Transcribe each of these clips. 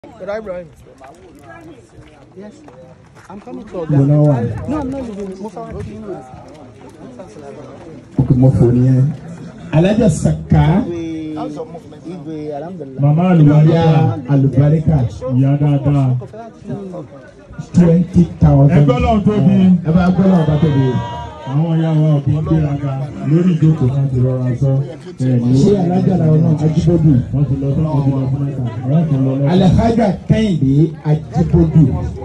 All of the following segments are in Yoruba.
Brother Ibrahim. Yes. I'm coming to Mo Oga. náà wà. No, I'm not leaving. Musa wa kí ló Mo fò nìyẹn. Alájà Saka Igwe alhamdulilah. Màmá àlùbáríkà ya Alubarika ìyá dáadáa. twenty thousand. Ẹgbẹ́ náà tóbi. Ẹ bá gbọ́ náà bá tóbi. Àwọn ìyá wa ò kí ń gbéraga lórí ìjókòó náà ti rọra sọ. Ẹ̀ẹ́dì Ṣé alájà làwọn náà Ajibodu? wọ́n ti lọ sọ́kùn ti lọ fún ẹ̀ka. Àwọn kan lọ lọ́wọ́. Alhaja Kẹ́hìndé Ajibodu.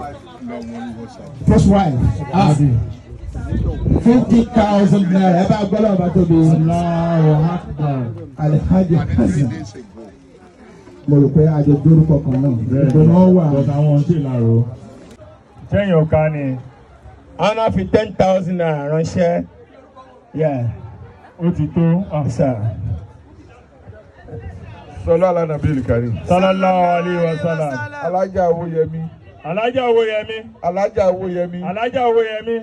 First wife. Ah, fifty thousand naira. Ẹ bá gbọ́ náà bá tóbi. Allahu Akbar. Alhaja Kẹ́hìndé. Mo rò pé àjọ dórúkọ kan náà. Bẹ́ẹ̀ni, Ìgbóná wà. bọ̀dọ̀ àwọn ṣì lárò. Sẹ́yìn ọ̀ka ni Àwọn náà fi ten thousand naira ránṣẹ́. Yeah, ó ti tó. Ah. sir. sọlá alánàbíyèlì kárí Sallallahu alayhi wa sallam. alájà owóyẹmí Alájà Owóyẹmí. alájà owóyẹmí Alájà Owóyẹmí.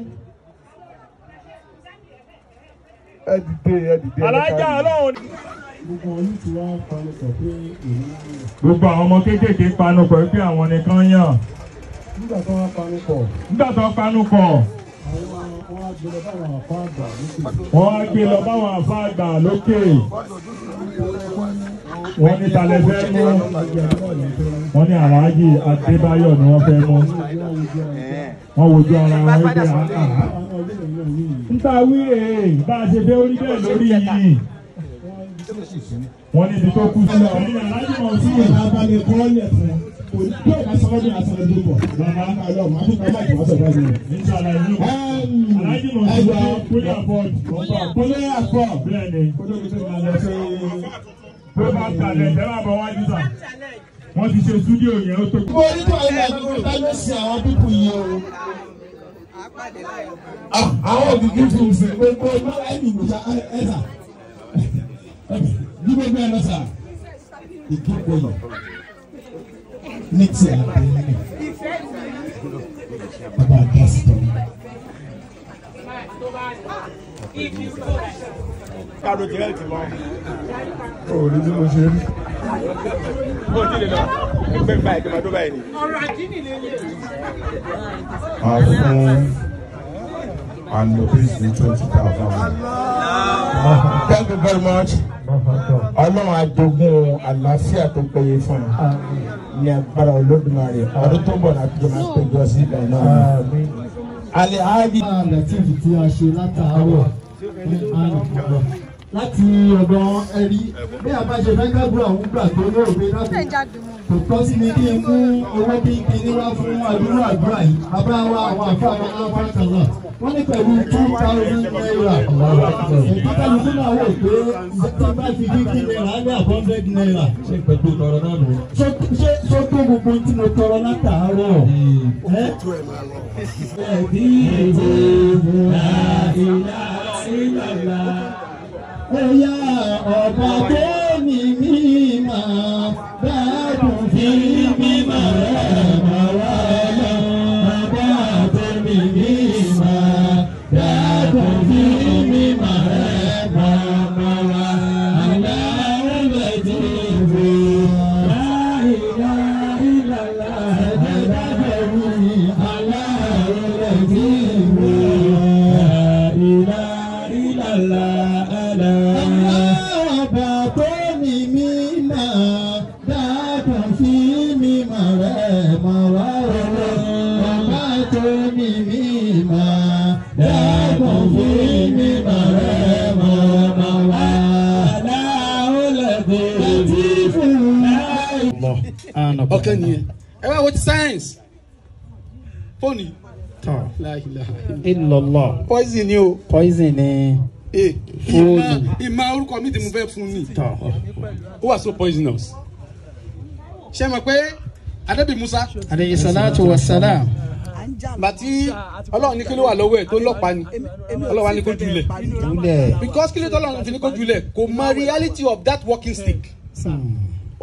ẹ dìde ẹ dìde ẹ Alájà kárí. ọlọ́run. Gbogbo àwọn ọmọ kéékèèké panu pọ̀ pé àwọn nìkan yàn. nígbà tó wá parí pọ̀ Nígbà tó panu pọ̀, àwọn wọn á gbé lọ báwọn àfa àgbà lókè wọ́n á gbé lọ báwọn àfa àgbà lókè. Wọ́n ní talẹ̀ fẹ́ mú. Wọ́n ní Alhaji Adébáyọ̀ ni wọ́n fẹ́ mú. Wọ́n wojú ara wọn wípé àhà. àwọn ọdún ìlú náà ní ìlú Níta wí èè bá a ṣe fẹ́ orí bẹ́ẹ̀ lórí yìí. Wọ́n ní ibi tó kú sí. Ẹ̀yin Alhaji mọ̀ sí ìlú. Abalẹ̀ kọ́lẹ̀ fún. Bí o bá sọ́kọ́ bí a sọ̀rọ̀ tó bọ̀. Bàbá ń bá lọ, màá fi bàbá ìjọba sọ̀rọ̀ báyìí. Inshallah ìlú. Alhaji mọ̀ sí ìlú. Kúlẹ̀ àbọ̀dù. Kúnlẹ̀ àpọ̀. Bẹ́ẹ̀ ni. Kótó mi tó máa lọ sí. Tó bá kalẹ̀ jẹ́ bá bọ̀ wájú sà. Wọ́n ti ṣe stúdíò yẹn ó tó. Mo ní kí wọ́n yẹ kó bá lọ sí àwọn pípù yìí o. Ah, Àwọn òbí fún mi gbogbo ọgbọ́n ẹ̀mí mi sa ẹ̀sà. Bí gbogbo ẹ̀ lọ sà. Ìdúpọ̀ yìí. Ní ti àbẹ̀yẹ. Bàbá àdásí tó ní. Káàdó tirẹ̀ ti lọ. o ò rí bí mo ṣe rí Bó o ti lè lọ, ẹgbẹ́ gba ìjọba tó báyìí ni. máa fún anobis ní twenty thousand. Thank you very much. Ọlọ́run àjogún àlàáfíà tó péye fún un. Ní agbára Olódùmarè, ọdún tó ń bọ̀ láti jọ máa péjọ sí ibẹ̀ náà. Alihaji. latif tí a ṣe látàárọ̀ ní àlùkò láti ọ̀dọ̀ ẹ̀rí bí a bá ṣe fẹ́ gbàgbọ́ àwọn gbà tó ní òwe láti kò tọ́ sí mi kí n mú owó bí kíní wá fún àdúrà àdúrà yìí bàbá wa àwọn àfa àwọn aláǹfààní náà wọ́n ní pẹ̀lú two thousand naira ìpátálùkù náà wò pé tí bá fi fifty naira ní hundred naira ṣe pẹ̀lú tọrọ náà nù. ṣé ṣé tó gbogbo tí mo tọrọ látàárọ̀ ẹ́ ẹ̀bí ìdìbò àìlà ìlàlà. Ẹ̀yà ọ̀bà tó ní mímọ̀ dáàbò fi mímọ̀ rẹ̀ mọ̀ wá lọ. Ọ̀bà tó ní mímọ̀ dáàbò fi mímọ̀ rẹ̀ mọ̀ mọ̀ wá. Àlá ẹ̀bẹ̀ dìbò àìlà ìlàlà. Ẹ̀dá bẹ̀rù àlá ẹ̀bẹ̀ dìbò àìlà ìlàlà. Ọba tó ní mímọ̀ dákun fi mímọ̀ rẹ̀ mọ̀ wá o. Ọba tó ní mímọ̀ dákun fi mímọ̀ rẹ̀ mọ̀ mọ̀ wá. Aláwọ̀lẹ̀ tí fún láì. Ọkàn nìyẹn. Ẹ wá wo ti science. Fóònù yìí. La ilaha illa. Illallah. Poison ni o. Poison ni. Ee, Fóònù. ìmọ̀ ìmọ̀ orúkọ mi tí mo fẹ́ fún ni. Ó wà so poisonous. Ṣé mo pé Adébí Musa Alayhi salatu wa salam. bàtí Ọlọ́run ní kí ló wà lọ́wọ́ ẹ̀ tó lọ́pàá ni Ọlọ́run wá ní kó jùlẹ̀. Júlẹ̀. Because kí ló tọ́lọ́run fi ní kó jùlẹ̀ kò mọ reality of that walking stick. Ó